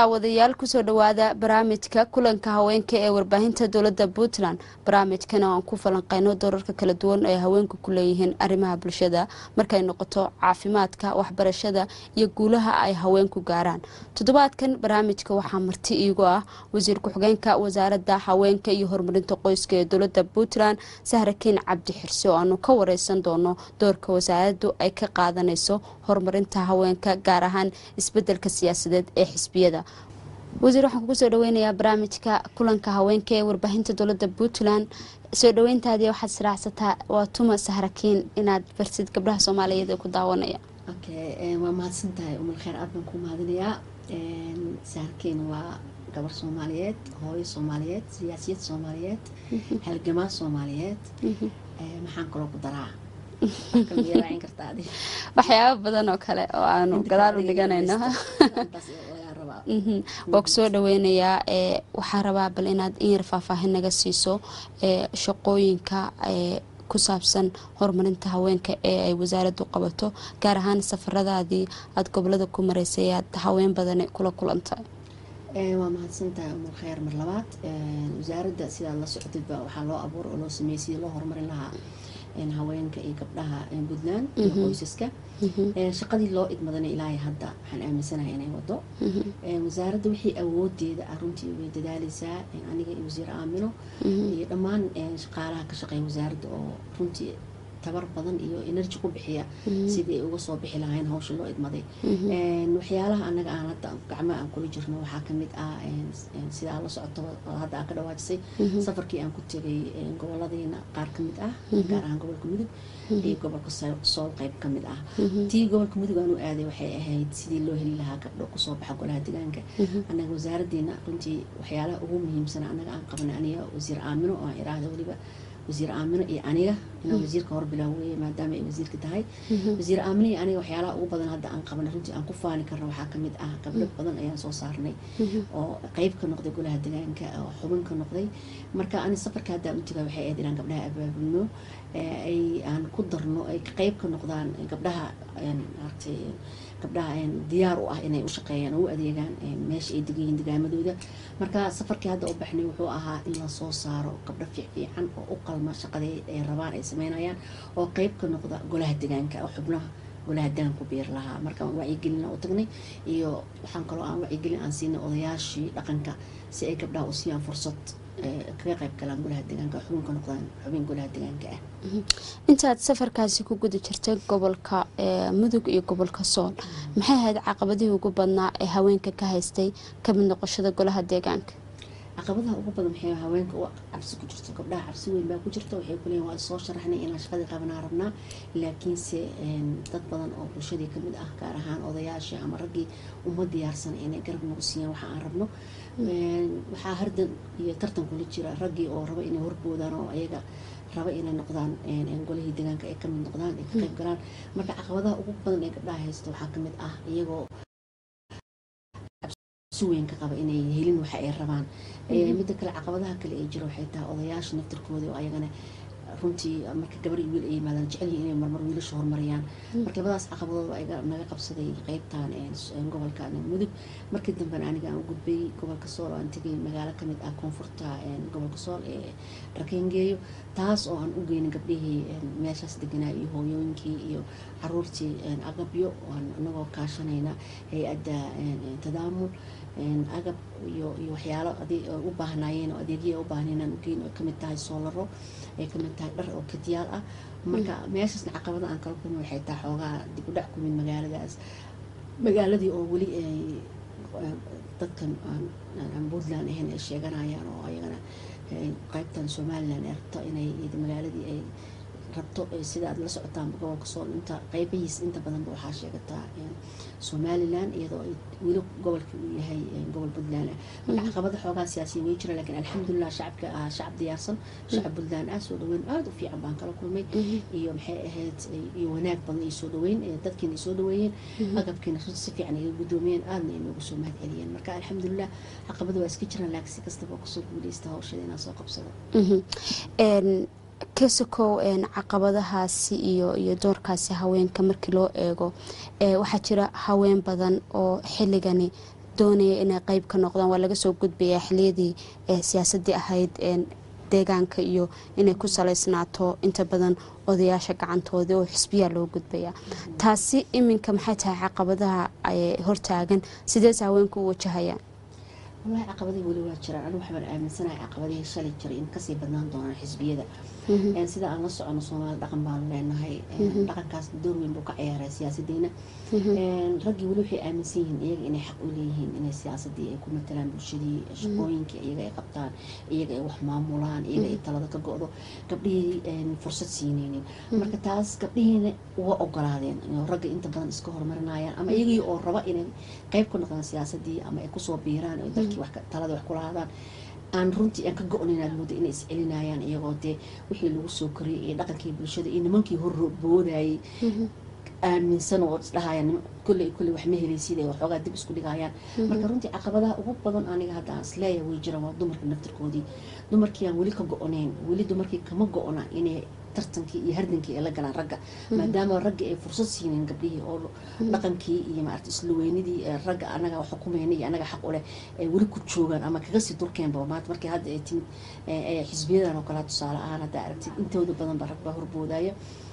daawadayaal kusoo dhawaada barnaamijka kulanka haweenka ee warbaahinta dowladda puntland barnaamijkana aan ku falanqeyno doorarka kala duwan ee haweenku ku leeyihiin arrimaha bulshada markay noqoto caafimaadka waxbarashada iyo guulaha ay haweenku gaaraan toddobaadkan barnaamijka waxaa marti iigu ah wasiir ku-xigeenka wasaaradda haweenka iyo horumarinta qoyska ee dowladda puntland sahrakiin cabdi xirse oo aanu ka wareysan doono doorka wasaaraddu ay ka qaadanayso horumarinta haweenka gaar ahaan isbedelka siyaasadeed ee xisbiyada wasiir waxaan kugu soo dhaweynayaa barnaamijka kulanka haweenka ee warbaahinta dowladda puntland soo dhaweyntaadii waxaad israacsataa waa tuma sahrakiin inaad barsid gabdhaha soomaaliyeed ee ku daawanaya waa mahadsan tahay umar kheer aad baan ku mahadinayaa saharkiin waa gabar soomaaliyeed hooyo soomaaliyeed siyaasiyad soomaaliyeed halgamaa soomaaliyeed maxaan kaloo ku daraa waxyaaba badan oo kale oo aanu gadaal u dhiganayno waa ku soo dhaweynayaa waxaa rabaa bal inaad in yar faahfaahin naga siiso shaqooyinka ku saabsan horumarinta haweenka ee ay wasaaraddu qabato gaar ahaan safaradaadii aada gobolada ku maraysay aad haween badani kula kulantay waa mahadsantahay umar kheyr mar labaad wasaaradda sidaad la socotidba waxaa loo abuura oo loo sameeyey sidii loo horumarin lahaa haweenka iyo gabdhaha puntland iyo qoysaska shaqadii loo idmadana ilaahay hadda waxaan aaminsanahay inay wado wasaaradda wixii awoodeeda ah runtii way dadaaleysaa aniga iyo wasiir aamino iyo dhammaan shaqaalaha ka shaqeeya wasaaradda oo runtii tabar badan iyo energy ku bixiya sidii ay uga soo bixi lahayn hawsha loo idmaday waxyaalaha anaga aan hadda gacmaha aan kula jirno waxaa kamid ah sidaa la socoto hadda aan ka dhawaajisay safarkii aan ku tegay goboladiina qaar kamid ah gaar ahaan gobolka mudug iyo gobolka sool qeyb kamid ah tii gobolka mudug aan u aaday waxay ahayd sidii loo heli lahaa gabdho kusoo baxa golaha deegaanka anaga wasaaradeena runtii waxyaalaha ugu muhiimsana anaga aan qabanay aniga wasiir aamino oo aan iraahda weliba wasiir aamino iyo aniga inaan wasiirka hor bilaaweye maadaama ay wasiirka tahay wasiir aamino iyo aniga waxyaalaha ugu badan hadda aan qabanay runtii aan ku faani karno waxaa kamid ah gabdho badan ayaan soo saarnay oo qeyb ka noqday golaha deegaanka oo xubin ka noqday marka ani safarka hadda u tagaa waxay ahayd inaan gabdhaha abaabulno ay aan ku darno ay qeyb ka noqdaan gabdhaha maaragtay gabdhaha diyaar u ah inay u shaqeeyaan oo u adeegaan meesha ay degayiin degaamadooda marka safarkii hadda u baxnay wuxuu ahaa in lasoo saaro gabdho fiicfiican oo u qalma shaqadii ay rabaan ay sameynayaan oo qeyb ka noqda golaha degaanka oo xubnaha golaha degaan ku biir lahaa marka wacyigelina u tagnay iyo waxaan kaloo aan wacyigelin aan siinay odayaashii dhaqanka si ay gabdhaha u siiyaan fursad kaga qayb galaan golaha deegaanka xubinka noqdaan xubin golaha deegaanka ah intaad safarkaasi ku guda jirtay gobolka mudug iyo gobolka sool maxay ahayd caqabadihii ugu badnaa ee haweenka ka haystay kamid noqoshada golaha deegaanka caqabadaha ugu badan waxay haweenka u cabsi ku jirto gabdhaha cabsi weyn baa ku jirta waxay kuleeyihin waa soo sharaxnay inaan shaqadii qabanaa rabnaa laakiinse dad badan oo bulshadii kamid ah gaar ahaan odayaashii ama raggii uma diyaarsan inay garab nagu siiyaan waxa aan rabno waxaa hardan iyo tartan kula jira raggii oo raba inay horboodaan oo ayaga raba inay noqdaan golihii deegaanka ay kamid noqdaan ay ka qayb galaan marka caqabadaha ugu badan ee gabdhaha haysta waxaa kamid ah iyagoo weyn ka qaba inay helin waxa ay rabaan midda kale caqabadaha kale ee jira waxay tahay odayaasha naftirkooda oo ayagana runtii marka gabar iyo wiil ay yimaadaan jecel yihin inay marmar wiilasha horumariyaan marka labadaas caqabadood baa naga qabsaday qeybtan gobolka mudug markii dambena aniga aan u gudbay gobolka sool oo aan tegay magaalo kamid ah koonfurta gobolka sool ee rakengeeyo taas oo aan u geynin gabdhihii meeshaas deganaa iyo hooyooyinkii iyo caruurtii agabyo anagoo kaashanayna hay-adda tadaamul agab iyo iyo waxyaalo u baahnaayeen oo adeegya u baahnayn aan ugeyn oo kamid tahay soolaro ay kamid tahay dhar oo kadiyaal ah marka meeshaasna caqabada aan kala kulmay waxay tahay xoogaa dib u dhac kumid magaaladaas magaaladii oo weli dadkan aan puntland ahayn ay sheeganayaan oo ayagana qeybtan somalilan ay rabto inay magaaladii ay rabto sida aad la socotaan gobolka sool inta qeybihiis inta badanba waxaa sheegataa somalilan iyadoo ay weli gobolkii uu yahay gobol puntland ah marka caqabada xoogaa siyaasiya way jira laakiin alxamdulilah shacabka ah shacab diyaarsan shacab puntland ah soo dhaweyn aada u fiican baan kala kulmay iyo maxay ahayd iyo wanaag badan iyo soo dhaweyn dadkiina ay soo dhaweeyeen agabkiina si fiican iga guddoomiyeen aadna ay noogu soo mahad celiyeen marka alxamdulilah caqabada waa iska jiraan laakiin si kastaba kusoo guuleysta hawshada inaan soo qabsado ka sokow caqabadahaasi iyo iyo doorkaasi haweenka markii loo eego waxaa jira haween badan oo xilligani doonaya inay qeyb ka noqdaan waa laga soo gudbayaa xiliyadii siyaasadii ahayd deegaanka iyo inay ku saleysnaato inta badan odayaasha gacantooda oo xisbiyaa loo gudbaya taasi iminka maxay tahay caqabadaha hortaagan sidees haweenku u wajahayaan walahi caqabadii weli waa jiraan anigu waxbaan aaminsanahay caqabadihii shalay jiray in kasii badnaan doonaan xisbiyada sida aan la socono soomaali dhaqan baanu leenahay dhaqankaas door weyn buu ka ciyaaraa siyaasadeena raggii weli waxay aaminsan yihiin iyaga inay xaq u leeyihiin inay siyaasadii ay ku matalaan bulshadii shaqooyinkii iyaga ay qabtaan iyaga ay wax maamulaan iyaga ay talada ka go-do gabdhihii fursad siineynin marka taas gabdhihiina uga ogolaadeen ragga inta badan iska horumarinayaan ama iyagii oo raba inay qeyb ku noqdaan siyaasadii ama ay kusoo biiraan oo dalkii talada wax kula hadaan aan runtii aan ka go-nayn mooda inay is celinayaan iyagoo dee wixii lagu soo koriyay iyo dhaqankii bulshada iyo nimankii horboodayay aaminsan oo isdhahayaan kolley kolley wax ma helaysid ee waxoogaa dib isku dhigayaan marka runtii caqabadaha ugu badan aniga hadda aan isleeyahay way jiraan waa dumarka naftirkoodii dumarkii aan weli ka go-oneyn weli dumarkii kama go-ona inay tartankii iyo hardankii ay la galaan ragga maadaama raggii ay fursad siineen gabdhihii oo dhaqankii iyo maarata islaweynidii ragga anaga xukumayna iyo anaga xaq u leh ay weli ku joogaan ama kaga sii durkeenba maanta markii hadda ay timid xisbiyadan oo kale tusaale ahaan hadda aragtid intooda badan ba rag baa horboodaya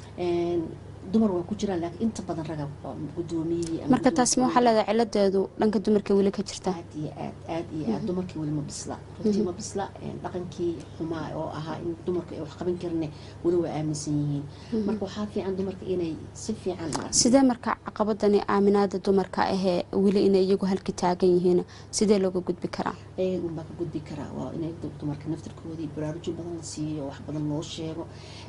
dumar waa ku jiraan laakiin inta badan raga gudoomiyihii marka taas ma waxaa leedahay ciladeedu dhanka dumarka weli ka jirta aad iyo aad aad iyo aad dumarkii weli ma bisla runtii ma bisla dhaqankii xumaa oo ahaa in dumarka ay wax qaban karne weli waa aaminsan yihiin marka waxaa fiican dumarka inay si fiican sidee marka caqabadani aaminaada dumarka ahee weli inay iyagu halka taagan yihiin sidee looga gudbi karaa ayaga unbaa ka gudbi karaa waa inay dumarka naftirkoodii baraarujin badan la siiyo wax badan loo sheego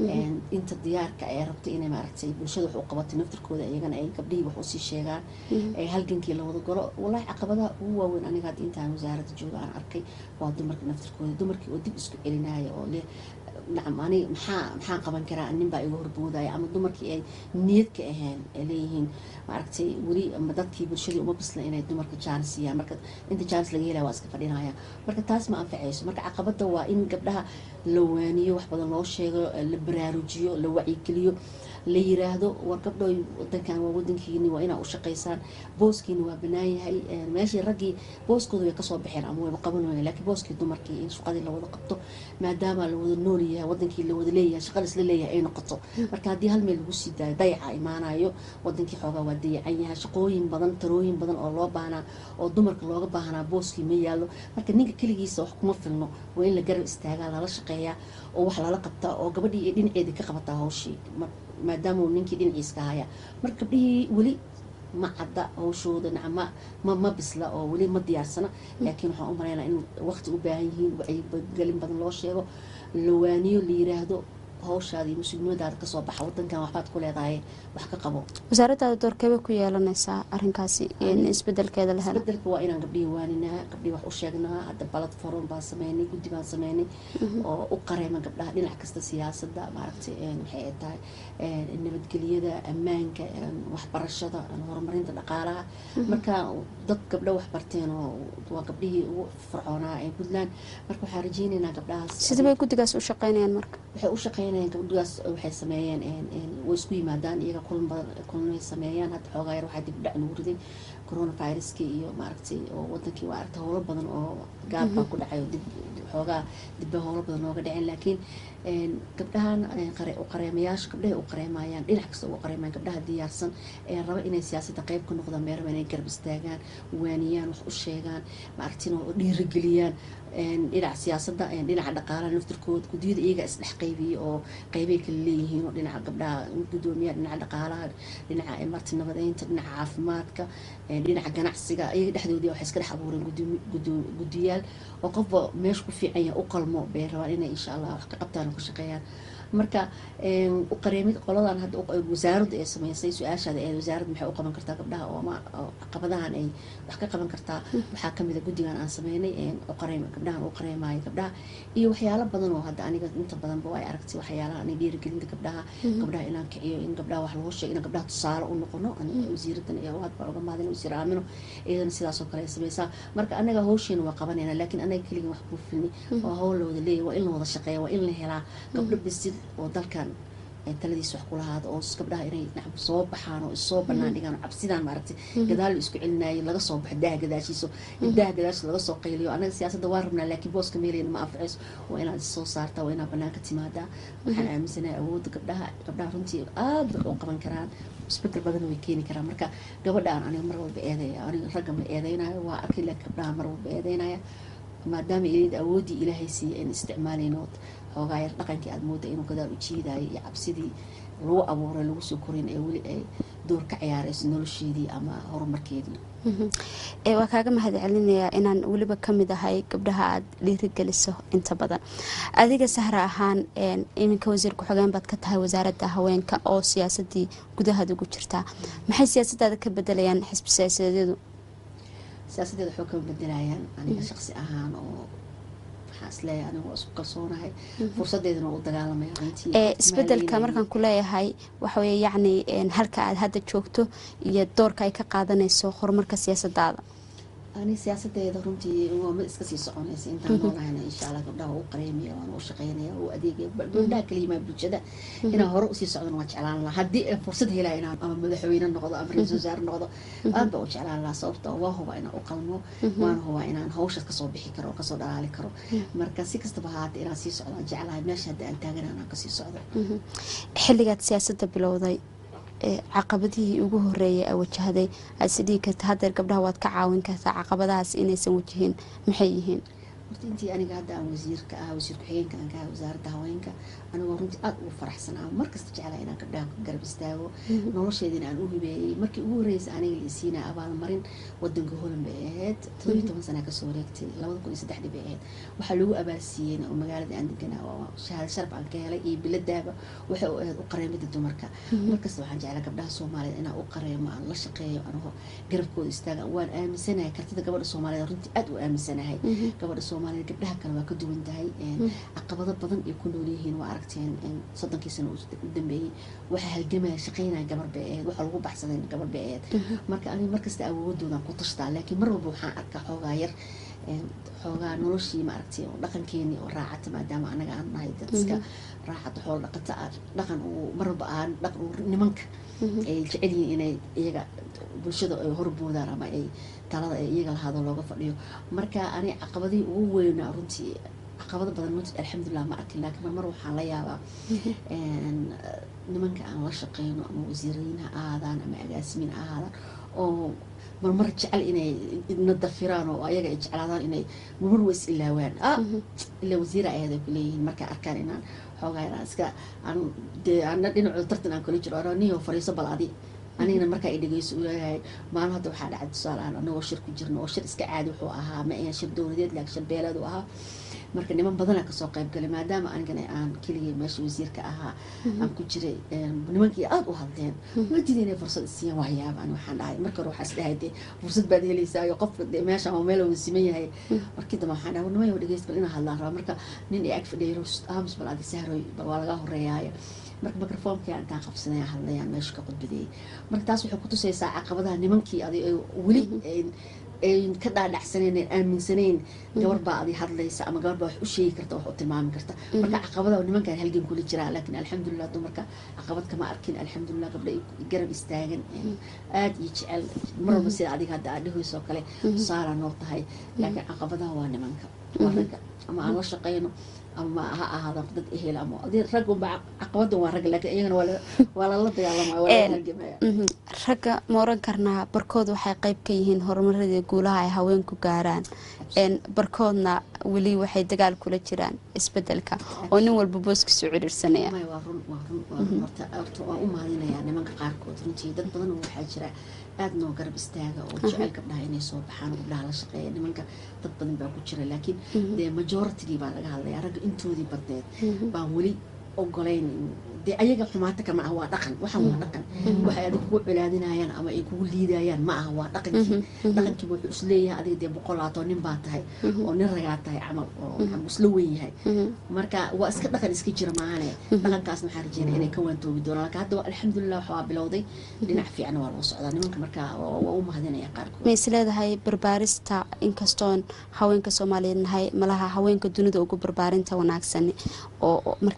inta diyaarka ay rabto inay maaragtay bulshada wax u qabatay naftirkooda iyagana ay gabdhihii wax usii sheegaan ay halgankii la wada galo wallaahi caqabadaha ugu waaweyn aniga hadda intaan wasaaradda jooga aan arkay waa dumarka naftirkooda dumarkii oo dib isku celinaya oo leh nacam aniga maxaa maxaan qaban karaa nin baa iga horboodaya ama dumarkii ay niyad ka ahayn ay leeyihiin maaragtay weli ama dadkii bulshadii uma bisla inay dumarka jaanis siiyaan marka inta jaanis laga helaya waa iska fadhinaya marka taas ma anfacayso marka caqabada waa in gabdhaha la waaniyo wax badan loo sheego la baraarujiyo la wacyigeliyo la yiraahdo war gabdhooy wadankan waa wadankiini waa inaa u shaqaysaan booskiina waa banaan yahay meeshii raggii booskooda way kasoo baxeen ama wayba qaban wayeen laakiin booskii dumarkii in shaqadii lawada qabto maadaama la wada nool yahay wadankii la wada leeyahay shaqada isla leeyahay ay noqoto marka haddii hal meel lagu sii daayo dayaca imaanayo wadankii xoogaa waa dayacan yahay shaqooyin badan tarooyin badan oo loo baahnaa oo dumarka looga baahnaa booskii ma yaallo marka ninka keligiisa wax kuma filno waa in la garab istaagaa lala shaqeeyaa oo wax lala qabtaa oo gabadhii iyo dhinaceedii ka qabataa hawshii maadaama uu ninkii dhinaciiska haya marka gabdhihii weli ma cadda hawshooda nacma ma ma bisla oo weli ma diyaarsana laakiin waxaan u maleynaa in waqti u baahan yihiin wacyigelin badan loo sheego la waaniyo la yiraahdo hawshaada iyo mas-uuliyadaada kasoo baxa wadankan waxbaad ku leedahay wax ka qabo wasaaradaada doorkeeba ku yeelanaysaa arinkaasi in isbedelkeeda la helo isbedelka waa inaan gabdhihii waaninaa gabdhihii wax u sheegnaa hadda platform baan sameynay guddi baan sameynay oo u qareema gabdhaha dhinac kasta siyaasadda maaragtay waxay ay tahay nabadgelyada ammaanka waxbarashada horumarinta dhaqaalaha marka dad gabdho wax barteen oo waa gabdhihii ugu fircoonaa ee puntland marka waxaan rajeynaynaa gabdhahaas sidee bay guddigaas u shaqeynayaan marka waxay u shaqeynayaan gabdhigaas waxay sameeyeen way isku yimaadaan iyaga kulan badan kulanay sameeyaan hadda xoogaa yar waxaa dib u dhac nagu riday coronaviruskii iyo maaragtay oo wadankii waa aragtay howlo badan oo gaab baa ku dhacay oo dib xoogaa dibba howlo badan nooga dhaceen laakiin gabdhahan u qareemayaasha gabdhahay u qareemayaan dhinac kasta ugu qareemayaan gabdhaha diyaarsan ee raba inay siyaasadda qayb ka noqdaan mee raba inay garab istaagaan waaniyaan wax u sheegaan maaragtina oo dhiirigeliyaan dhinaca siyaasadda dhinaca dhaqaalaha naftirkooda guddiyada iyaga isdhex qaybiyey oo qeybay kala leeyihiin oo dhinaca gabdhaha gudoomiyaha dhinaca dhaqaalaha dhinaca marti nabadeynta dhinaca caafimaadka dhinaca ganacsiga iyaga dhexdoodii waxay iska dhex abuureen guddiyaal oo qofba meesha ku fiican yahay u qalmo bay rabaan inay insha allah wax ka qabtaan oo ka shaqeeyaan marka u qareemid qoladan hadda wasaaradda ee sameysay su-aashaada ee wasaaradda maxay u qaban kartaa gabdhaha oo ama caqabadahan ay wax ka qaban kartaa waxaa kamid a guddigan aan sameynay uqareem gabdhahan u qareemayo gabdhaha iyo waxyaalo badan oo hadda aniga inta badanba ay aragtay waxyaalaha ani dhiirigelinta gabdhaha gabdhaha inaan kiciyo in gabdhaha wax loo sheego in gabdhaha tusaale u noqono wasiiradan iyo aad baan uga maadin wasiir aamino iyadana sidaasoo kale ay sameysaa marka anaga hawsheena waa qabanayna laakiin anaga keligin wax kuu filni waa hawl la wada leeyahy waa in la wada shaqeeya waa in la helaa gabdho bisid oo dalkan taladiis wax kulahaada oo gabdhaha inay nacam soo baxaan oo issoo banaan dhigaan oo cabsidaan maaragtay gadaal isku celinaayo laga soo baxo daha gadaashiiso daha gadaashiisa laga soo qayliyo anaga siyaasadda waa rabnaa laakiin booska meelayna ma anfacayso waa inaad issoo saartaa waa inaad banaanka timaadaa waxaan aaminsanahay awoodda gabdhaha gabdhaha runtii aada wax u qaban karaan isbedel badan way keeni karaan marka gabadhaan aniga mar walba eedeya aniga ragga ma eedeynayo waa arkay laakiin gabdhaha mar walba eedeynaya maadaama ilid awooddii ilaahay siiyay in isticmaalayno xoogaa yar dhaqankii aada mooda inuu gadaal u jiidayo iyo cabsidii lagu abuuray lagu soo korin ee weli ay door ka ciyaarayso nolosheedii ama horumarkeedii waa kaaga mahad celinayaa inaan weliba kamid ahay gabdhaha aada dhiirigeliso inta badan adiga sahra ahaan iminka wasiir ku-xigeen baad ka tahay wasaaradda haweenka oo siyaasadii gudahaada ugu jirtaa maxay siyaasadaada ka bedelayaan xisbi siyaasadeedu siyaasadeeda waxuu kama bedelayaan aniga shaqsi ahaan oo waxaan isleeyahay aniga waa isku kalsoonahay fursadeedana waa u dagaalamaya runtii isbedelka markaan ku leeyahay waxaweye yacni halka aada hadda joogto iyo doorka ay ka qaadanayso horumarka siyaasadaada ani siyaasadeeda runtii waa mid iska sii soconaysa intaan noolahayna insha allah gabdhaha waa u qareemaya waana u shaqeynaya u adeegaya gabdhaha kaliyimaa bulshada inaan hore usii socdana waa jeclaan lahaa haddii aan fursad helaya inaan ama madaxweyne noqdo ama ra-iisul wasaare noqdo aad baa u jeclaan lahaa sababta waa hubaa inaan u qalmo waana hubaa inaan hawshaas kasoo bixi karo oo kasoo dhalaali karo marka si kastaba haata inaan sii socdo aan jeclahay meesha hadda aan taagan anaan kasii socdo xilligaad siyaasadda bilowday caqabadihii ugu horeeyay a wajahday aad is dhigi karta hadeer gabdhaha waad ka caawin kartaa caqabadahaas inaysan wajihin maxay yihiin horta intii aniga hadda aan wasiirka ah wasiir ku-xigeenka aan ka ahay wasaaradda haweenka anigoo runtii aada ugu faraxsan ah markasta jeclaa inaan gabdhaha ku garab istaago nolosheedina aan u hibeeyey markii ugu horreysay aniga la isiinaa abaalmarin wadanka holand bay ahayd todobiyi toban sana kasoo wareegtay labada kun iyo saddexdii bay ahayd waxaa lagu abaalsiiyeyna oo magaalada aan deganaa oo shahaado sharaf aan ka helay iyo biladaaba waxay u ahayd u qareemida dumarka markasta waxaan jeclaa gabdhaha soomaaliyeed inaan u qareemo aan la shaqeeyo anigoo garabkooda istaaga waan aaminsanahay kartida gabadha soomaaliyeed runtii aada u aaminsanahay gabadha soomaaliyeed gabdhaha kale waa ka duwan tahay caqabado badan ay ku nool yihiin waa aragteen soddonkii sano u dambeeyey waxaa halgamaya shaqeynaya gabar bay ahayd waxaa lagu baxsaday gabar bay ahayd marka aniga markasta awoodoodan ku tashtaa laakiin mar walba waxaan arkaa xoogaa yar xoogaa noloshii maaragtay oo dhaqankeenii oo raacata maadaama anaga aan nahay dad iska raacata xoolo dhaqata dhaqan uu mar walba aan dhaqan nimanka ay jecel yihiin inay iyaga bulshada ay horboodaan ama ay talada ay iyaga lahaado looga fadhiyo marka ani caqabadihii ugu weynaa runtii caqabado badan runtii alxamdulilah ma arkin laakiin marmar waxaan la yaabaa nimanka aan la shaqeyno ama wasiirayin ha ahaadaan ama agaasimiin ha ahaadaan oo marmar jecel inay na dafiraan oo ayaga ay jeclaadaan inay marmar wa is ilaawaan ah ilaa wasiira ayaad ay kuleeyihiin markay arkaan inaan xoogaa inaan iska aan dee ana dhinacooda tartan aan kula jiro ano niyo fariiso bal adi anigana markaa i dhegeyso uleeyahay maalin hadda waxaa dhacay tusaale aan anagoo shir ku jirno oo shir iska caadi wuxuu ahaa ma ahan shir dowladeed laakiin shir beeleed uu ahaa marka niman badanaa kasoo qayb galay maadaama anigana aan keligay meesha wasiirka ahaa aan ku jiray nimankii aada u hadleen wajida inay fursad isiiyaan waxyaabaan waxaan dhahay marka hore waxaa isdhahay dee fursad baad helaysaa iyo qofka dee meesha ama meel wada siman yahay markii dambe waxaan dhahay nimayo dhegeyst bal inaa hadlaan rabaa marka nin i ag fadhiyo aamus bal adi sahroy bal waa laga horeeyaayo marka microfoomkii intaan qabsanaya hadlayaan meesha ka qudbadeeyay marka taas waxay kutusaysaa caqabadaha nimankii adi weli ayn ka dhaadhacsaneyn an aaminsanayn gabar baa adi hadlaysa ama gabar baa wax u sheegi karta wax u tilmaami karta marka caqabada nimankaan halgan kula jiraa laakiin alxamdulilah dumarka caqabad kama arkin alxamdulilah gabdha garab istaagan aada iyo jecel mar walba sida adiga hadda aad dhehayso kale tusaalaa noo tahay laakiin caqabadaha waa nimanka waa ragga ama aan la shaqeyno ama ha ahaada dad ehel ama raggunba caqabadan waa ragga laakiin iyagana waa lala dagaalamaya waa lala halgamaya ragga ma oran karnaa barkood waxay qeyb ka yihiin horumaradii guulaha ay haweenku gaaraan barkoodna weli waxay dagaal kula jiraan isbedelka oo nin walba booskiisu ciriirsanaya waa run waa run waa run horta horta waan u mahadinayaa nimanka qaarkood runtii dad badan waxaa jira aada noo garab istaaga oo jecel gabdhaha inay soo baxaan gabdhaha la shaqeeya nimanka dad badan baa ku jira laakiin dee majoritygii baa laga hadlaya ragga intoodii badneed baan weli ogolayn dee ayaga xumaata kama ah waa dhaqan waxaan waa dhaqan waxay adig kugu colaadinayaan ama ay kugu liidayaan ma aha waa dhaqankii dhaqankiiba wuxuu isleeyahay adiga dee boqolaatoo nin baa tahay oo nin ragaa tahay camal oo maxaa isla weyn yahay marka waa iska dhaqan iska jira maahane dhaqankaasna waxaan rajeynaya inay ka waantoobi doonaan laakiin hadda alxamdulilah waxaa bilowday dhinac fiican waa loo socdaa nimanka marka waa u mahadinaya qaarkood ma is leedahay barbaarista inkastoon haweenka soomaaliyeed nahay malaha haweenka dunida ugu barbaarinta wanaagsan oo markii loo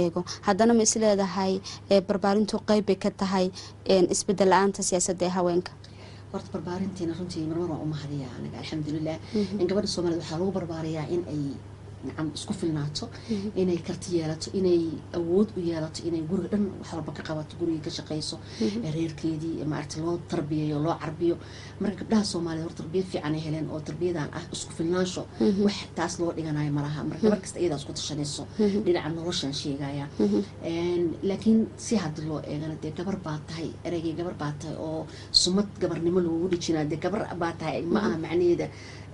eego haddana ma is leedahay barbaarintu qeyb bay ka tahay isbedel la-aanta siyaasadda ee haweenka horta barbaarintiina runtii marmar waa u mahadiyaa aniga alxamdulilah in gabadha soomaaliyed waxaa lagu barbaariyaa in ay nacam isku filnaato inay karti yeelato inay awood u yeelato inay guriga dhan wax walba ka qabato gurigii ka shaqayso reerkeedii maaragta loo tarbiyayo loo carbiyo marka gabdhaha soomaaliyed hor tarbiyad fiican ay heleen oo tarbiyadan ah isku filnaansho wax taas loo dhiganayo malaha marka gabar kasta iyadaa isku tashanayso dhinaca noloshan sheegaya laakiin si hadii loo eegana dee gabar baa tahay ereygii gabar baa tahay oo sumad gabarnimo loogu dhijinaa dee gabar baa tahay ma aha macnaheeda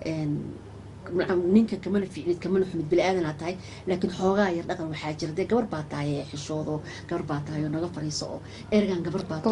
ninka kamana ficnid kamana xumid bili-aadanaa tahay laakiin xoogaa yar dhaqan waxaa jira dee gabar baa tahay ee xishoodo gabar baa tahay oo naga fariiso oo ergan gabar baa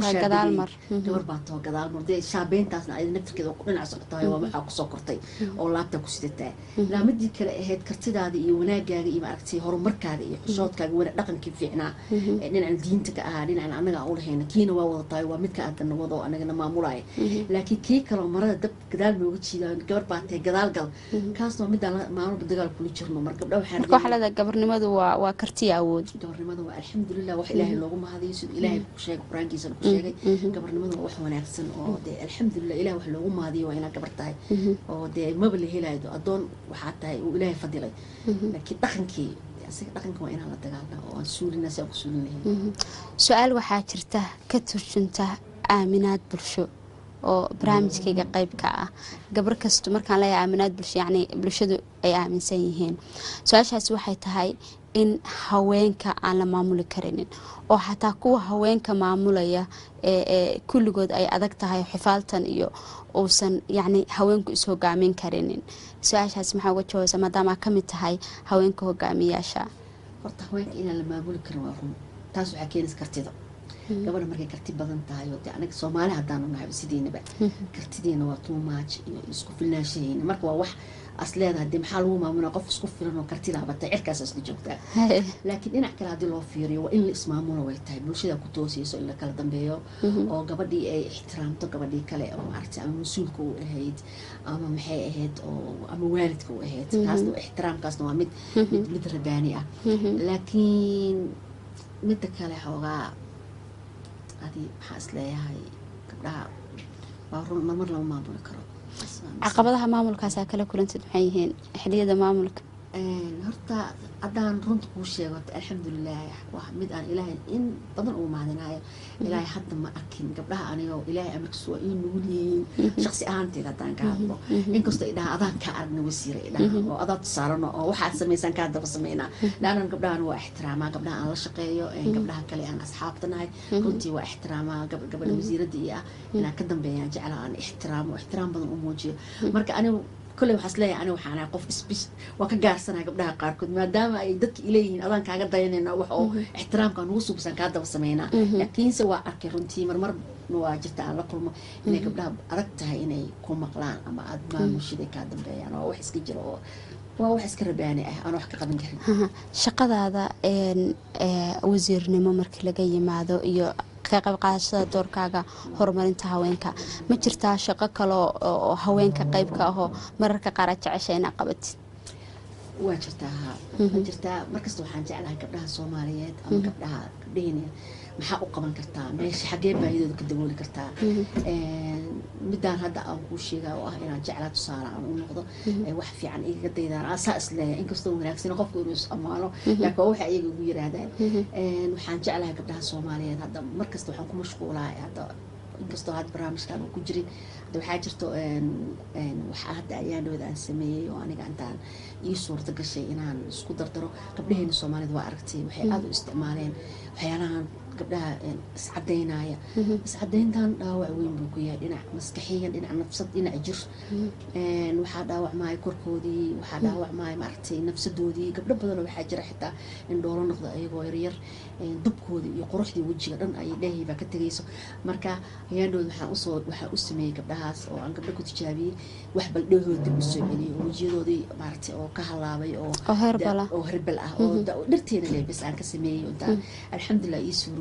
gabar baa taho gadaalmar dee shaabeyntaasna ay naftirkeeda ku dhinac socotahay waa waxaa kusoo kortay oo laabtaa ku sidataa laamadii kale ahayd kartidaada iyo wanaagaaga iyo maaragtay horumarkaaga iyo xishoodkaaga wana dhaqankii fiicnaa dhinacan diinta ka ahaa dhinacan anaga aan ulahayna kiina waa wada tahay waa midka aadana wado anagana maamulaya laakiin kii kaloo marada dab gadaal nooga jiidayo gabar baa tahay gadaal gal kaas waa midaan maalmalba dagaal kula jirno mar gabdha marka waxaa leedahay gabarnimadu waa waa kartiya awood gabarnimada waa alxamdulilah wax ilaahay loogu mahadiyo siduu ilaahay ku sheegay qur-aankiisana ku sheegay gabarnimadu waa wax wanaagsan oo dee alxamdulilah ilahay wax loogu mahadiyo waa inaad gabar tahay oo dee maba la helayo addoon waxaa tahay uu ilaahay fadilay laakiin dhaqankii asiga dhaqanka waa inaan la dagaalna oo aan suulina si aan ku suulin lahayn su-aal waxaa jirta ka turjunta aaminaad bulsho oo barnaamijkayga qeyb ka ah gabar kasto markaan leeyahay aaminaad bulsho yacni bulshadu ay aaminsan yihiin su-aashaasi waxay tahay in haweenka aan la maamuli karinin oo xataa kuwa haweenka maamulaya ee kulligood ay adag tahay xifaaltan iyo uusan yacni haweenku is-hogaamin karinin su-aashaasi maxaa uga jawaysa maadaama ka mid tahay haweenka hogaamiyaasha horta haweenka inaan la maamuli karin waa run taas waxaa keenaysa kartida gabadha markay karti badan tahay oo de anaga soomaali haddaanu nahay sidiinaba kartideena waa tuumaaj iyo isku filnaanshahayna marka waa wax as leedahay dee maxaa lagu maamulaa qof isku filan oo kartidaabata cirkaas isla joogtaa laakiin dhinac kale haddii loo fiiriyo waa in la ismaamulo way tahay bulshada ku toosayso in la kala dambeeyo oo gabadhii ay ixtiraamto gabadhii kale oo maaragtay ama mas-uulka u ahayd ama maxay ahayd oo ama waalidka u ahayd kaasna ixtiraamkaasna waa mid mid mid rabaani ah laakiin midda kale xoogaa adi maxaa is leeyahay gabdhaha waa run marmar lama maamuli karo caqabadaha maamulkaasaa kala kulantid maxay yihiin xiliyada maamulka horta haddaan runta kuu sheego horta alxamdulilah waa mid aan ilaahay in badan ugu mahadinayo ilaahay hadda ma arkin gabdhaha anigoo ilaahay amarkiisu waa ii nugul yihiin shaqsi ahaanteed haddaan ka hadlo inkastoo idhaha adaan kaa aragna wasiira idhaha oo adaa tusaarano oo waxaad samaysaan kaa daba sameynaa laannan gabdhahan waa ixtiraamaa gabdhaha aan la shaqeeyo gabdhaha kale aan asxaabta nahay runtii waa ixtiraamaa gabadha wasiiradda iyo ah inaan ka dambeeyaan jecla aan ixtiraamo ixtiraam badan u muujiyo marka anigu kolley waxaas leeyahay aniga waxaan ahay qof isbis waa ka gaarsanaya gabdhaha qaarkood maadaama ay dadka ileeyihiin adaan kaaga dayanayna wax oo ixtiraamka nugu subsan kaa daba sameynaa laakiinse waa arkay runtii marmar waa jirta aan la kulmo inay gabdhaha adag tahay inay ku maqlaan ama aada maamushiday kaa dambeeyaan waa wax iska jira oo waa wax iska rabaani ah aan wax ka qaban karin shaqadaada wasiirnimo markii laga yimaado iyo ka qayb qaadashada doorkaaga horumarinta haweenka ma jirtaa shaqo kale oo haweenka qeybka ahoo mararka qaar aad jecesha inaa qabatid waa jirtaa haa waa jirtaa markasta waxaan jeclahay gabdhaha soomaaliyeed ama gabdhaha gabdhaheen maxaa u qaban kartaa meesha xaggee baahidooda ka dabooli kartaa midaan hadda aan kuu sheegaa oo ah inaan jeclaa tusaale aan u noqdo wax fiican igaga daydaan asaa isleeyahay inkastoo wanaagsan qofku inuu is ammaano laakiin waa waxa iyaga ugu yiraahdaan waxaan jeclahay gabdhaha soomaaliyeed hadda markasta waxaan ku mashquulahay hadda inkastoo hadda barnaamijkan uu ku jirin hadda waxaa jirto waxaa hadda ayaandhooda aan sameeyey oo aniga intaan ii suurta gashay inaan isku dardaro gabdhaheena soomaalida waa aragtay waxay aada u isticmaaleen waxyaalahan gabdhaha iscadeynaya iscadeyntan dhaawac weyn buu ku yahay dhinac maskaxiyan dhinac nafsad dhinac jir waxaa dhaawacmaya korkoodii waxaa dhaawacmaya maaragtay nafsadoodii gabdho badanoo waxaa jira xitaa in dhoolo noqdo ayagoo yaryar dubkoodii iyo quruxdii wejiga dhan ayay dheehii baa ka tegayso marka hayaandhooda waxaan usoo waxaa u sameeyey gabdhahaas oo aan gabdho ku tijaabiyey wax bal dhehooda dib usoo celiyey oo wejiyadoodii maaragtay oo ka halaabay oo oo herbal ah oo herbal ah oo dhirteena leebis aan ka sameeyey intaan alxamdulilah ii suuro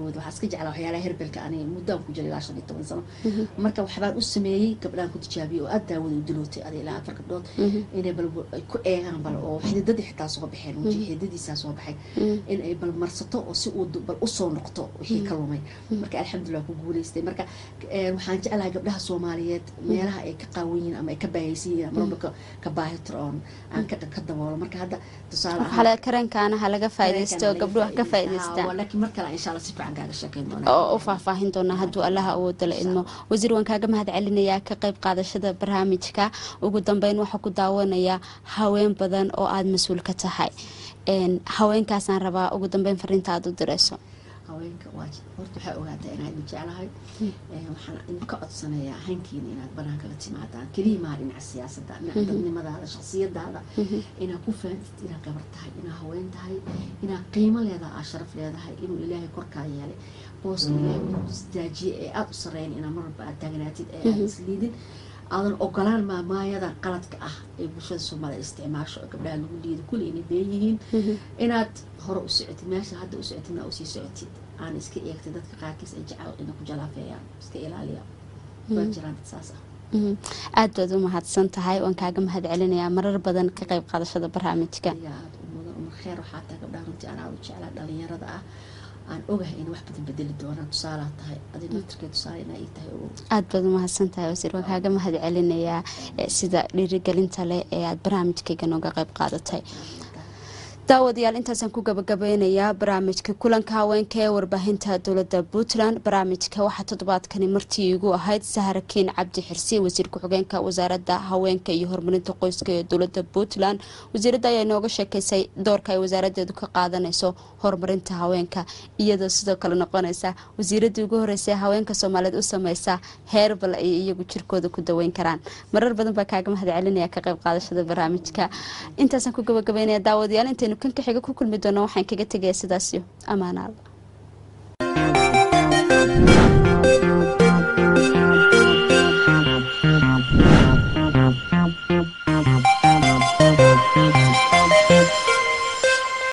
daawooda waxaa iska jeclaa waxyaalaha herbelka ani muddaan ku jiray ilaa shan iyo toban sano marka waxbaan u sameeyey gabdhaan ku tijaabiyey oo aad daawada u dilootay adi ilaa afar gabdhood inay bal ay ku eegaan bal oo xididadii xitaa soo baxeen waji xididadiisaa soo baxay in ay bal marsato oo si uu bal usoo noqto wixii ka lumay marka alxamdulilah ku guuleystay marka waxaan jeclahay gabdhaha soomaaliyeed meelaha ay ka qaawan yihiin ama ay ka baahaysan yihiin ama marba ka baahitiro oon aan ka daboolo marka hadda tusaale xale karankaana ha laga faaidaysto oo gabdhuha ka faa'idaystaan laakiin mar kale insha allah si fiican kaaga sheekeyn doona oo u faahfaahin doonaa hadduu allaha awooda la idmo wasiir waan kaaga mahad celinayaa ka qayb qaadashada barnaamijka ugu dambeyn waxaa ku daawanaya haween badan oo aada mas-uul ka tahay haweenkaasaan rabaa ugu dambeyn fariinta aada u dirayso haweenka waa horta waxaa ogaataa inaad jeclahay waxaan idinka codsanayaa hankiina inaad banaanka la timaadaan keliya maa dhinaca siyaasadda dhinaca dadnimadaada shaksiyadaada inaad ku faantid inaad gabar tahay inaad haween tahay inaad qiimo leedahay aad sharaf leedahay inuu ilaahay korkaa yeelay booska ilaahay ku isdaajiye ee aada u sareyn inaad marwalba aad taagnaatid ee aad isliidin aadan ogolaan maamaayada qaladka ah ee bulshada soomaalida isticmaasho oo gabdhaha lagu liido kulli inay been yihiin inaad hore u socotid meesha hadda u socotid maa usii socotid aan iska eegtay dadka qaarkiis ay jecel inay ku jalaafeeyaan iska ilaaliya waa jiraan dad saas ah aada baad u mahadsan tahay waan kaaga mahad celinayaa marar badan ka qayb qaadashada barnaamijka ayaa aada u mudan umar kheer waxaa tahay gabdhaha runtii aan aada u jeclaa dhalinyarada ah aan ogahay in wax badan bedeli doonaan tusaalaa tahay adi naftirkee tusaale inaa ii tahay ogow aada baad u mahadsan tahay wasiir waan kaaga mahad celinayaa sida dhiirigelinta leh ee aada barnaamijkayga nooga qayb qaadatay daawadayaal intaasaan ku gabagabeynayaa barnaamijka kulanka haweenka ee warbaahinta dowlada puntland barnaamijka waxaa toddobaadkani martii igu ahayd saharakiin cabdi xirsi wasiir ku-xigeenka wasaarada haweenka iyo horumarinta qoyska ee dowlada puntland wasiirada ayaa inooga sheekeysay doorka ay wasaaradeedu ka qaadanayso horumarinta haweenka iyadoo sidoo kale noqonaysa wasiiradii ugu horeysa haweenka soomaaliyeed u sameysa heerbal ay iyagu jirkooda ku daweyn karaan marar badan baa kaaga mahad celinaya ka qayb qaadashada barnaamijka intaasaan ku gabagabeynaya daawadayaal intaynu kan ka xiga ku kulmi doona waxaan kaga tegaya sidaasyo amaanaada